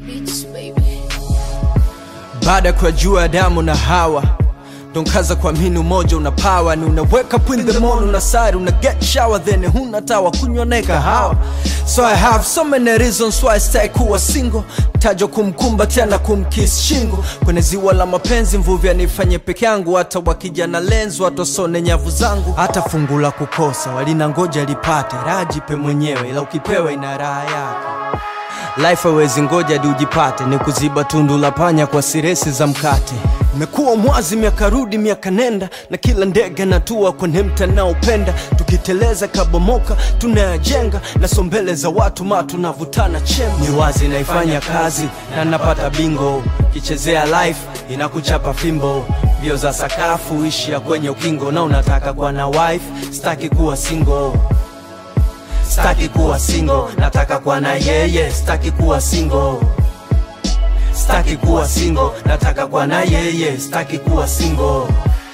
Beats, baby. baada ya kujua Adamu na Hawa donkaza kuamini umoja una power ni unaweka up in the morning unasari una get shower then huna tawa kunywa naye kahawa so I have so many reasons why I stay kuwa single tajo kumkumba tena kumkiss shingo kwenye ziwa la mapenzi mvuvi anifanye peke yangu hata wakija na lenzo watosone nyavu zangu hata fungu la kukosa walina ngoja lipate rajipe mwenyewe ila ukipewa ina raha yake Life hawezi ngoja hadi ujipate, ni kuziba tundu la panya kwa siresi za mkate. Imekuwa mwazi miaka rudi miaka nenda, na kila ndege natua kwenye mta naopenda. Tukiteleza kabomoka tunayajenga, na sombele za watu ma tunavutana chembe. Ni wazi naifanya kazi na napata bingo, kichezea life inakuchapa fimbo. Mbio za sakafu ishia kwenye ukingo, na unataka kuwa na wife, staki kuwa single staki kuwa single nataka kuwa na yeye staki kuwa single staki kuwa single nataka kuwa na yeye staki kuwa single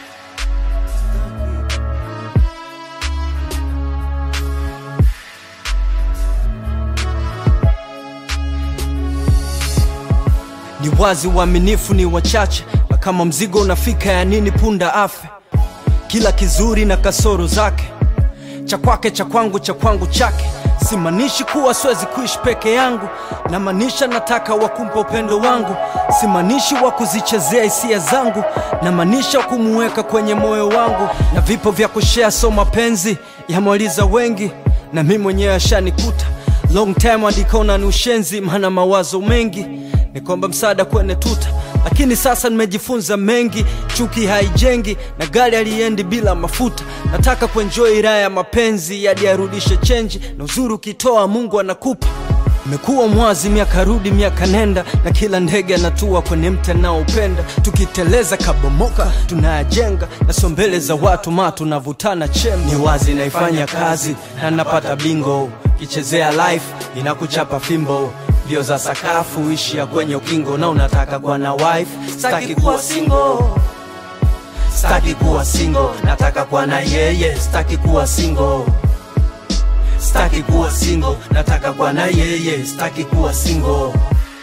ni wazi uaminifu ni wachache na kama mzigo unafika ya nini punda afe kila kizuri na kasoro zake cha kwake cha kwangu cha kwangu chake simaanishi kuwa siwezi kuishi peke yangu namaanisha nataka wakumpa upendo wangu simaanishi wa kuzichezea hisia zangu namaanisha kumuweka kwenye moyo wangu na vipo vya kushea so mapenzi yamwaliza wengi na mi mwenyewe ashanikuta long time adikona ni ushenzi maana mawazo mengi ni kwamba msaada kwenye tuta lakini sasa nimejifunza mengi chuki haijengi na gari aliendi bila mafuta nataka kuenjoy raha ya mapenzi hadi arudishe chenji na uzuri ukitoa mungu anakupa imekuwa mwazi miaka rudi miaka nenda na kila ndege anatua kwenye mti anaopenda tukiteleza kabomoka tunayajenga na sombele za watu ma tunavutana chembe ni wazi naifanya kazi na napata bingo kichezea life inakuchapa fimbo mbio za sakafu ishia kwenye ukingo na unataka kuwa na wife staki kuwa single staki kuwa single nataka kuwa na yeye staki kuwa single staki kuwa single nataka kuwa na yeye staki kuwa single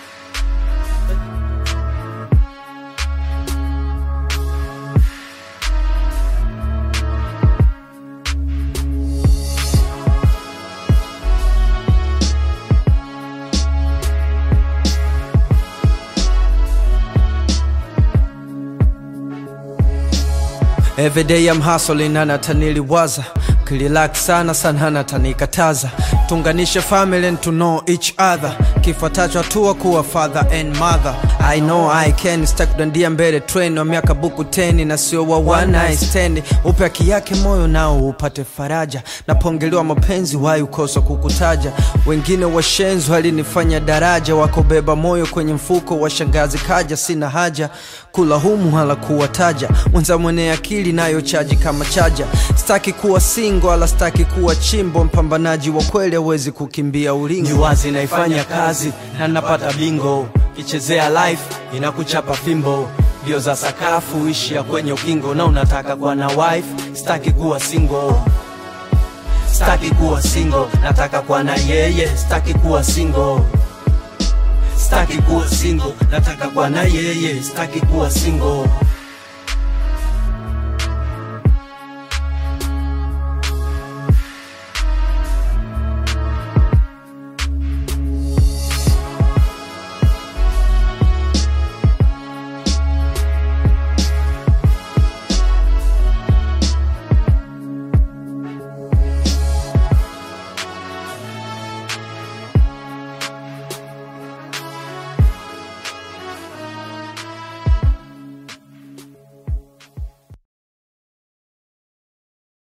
Every day I'm hustling na nataniliwaza kililak sana sana natanikataza tunganishe family and to know each other kifuatacho hatua kuwa father and mother I know I can stak kudandia mbele train wa miaka buku teni na sio wa one night stand upe haki yake moyo nao upate faraja napongelewa mapenzi wai ukosa kukutaja wengine washenzi walinifanya daraja wakobeba moyo kwenye mfuko wa shangazi kaja sina haja kula humu hala kuwataja mwenza mwenye akili nayo chaji kama chaja staki kuwa singo ala staki kuwa chimbo mpambanaji wa kweli hawezi kukimbia ulingo ni wazi naifanya kazi na napata bingo kichezea life inakuchapa fimbo mbio za sakafu ishia kwenye ukingo na unataka kuwa na wife staki kuwa single staki kuwa single nataka kuwa na yeye staki kuwa single staki kuwa single nataka kuwa na yeye staki kuwa single